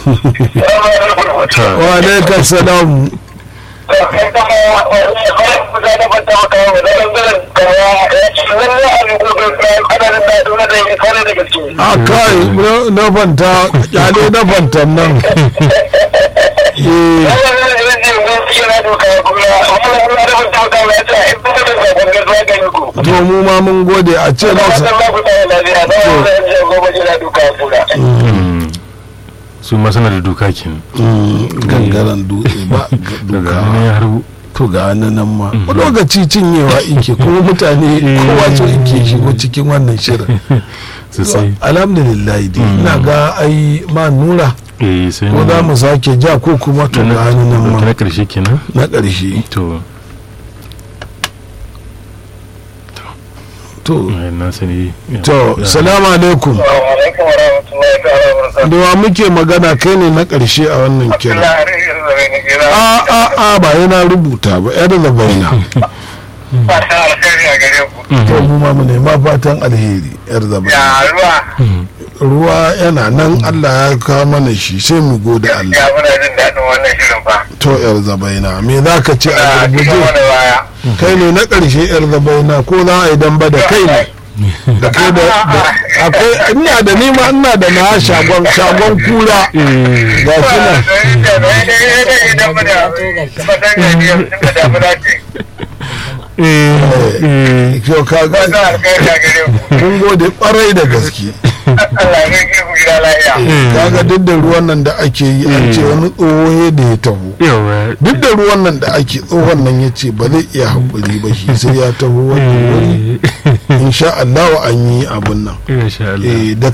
wa alaikar salam a kai na fanta kyale na fantan nan to mu ma mun gode a ce masa su ma suna da duka kenan gangaren dutse ba daga duka hannun ya harbu to ga wani nan ma lokaci cinyewa ike kuma mutane kowa so ike shigo cikin wannan shirin sosai alhamdulillah dai ina ga ai ma nura eh sai ko za mu sake ja ko kuma to ga wani nan ma na karshe kenan na ƙarshe to to eh, na sani to salamu alaikum da wa muke magana kai ne na ƙarshe a wannan kira a a a ba yana rubuta ba yar da baina to mu ma mu nema fatan alheri yar da baina ruwa yana nan Allah ya kawo mana shi sai mu gode Allah to yar zabaina me za ka ce a gurguje kai ne na ƙarshe yar zabaina ko za a yi damba da kai ne da kai da da- akwai ina da nima ina da na shagon shagon kura ga shi nan eh kyau ka ga mun gode kwarai da gaske kaga duk da ruwan nan da ake yi an ce wani tsoho da ya taho yawa duk da ruwan nan da ake tsohon nan ya ce ba zai iya haƙuri ba shi sai ya taho wani wuri insha Allah an yi abun nan insha Allah eh da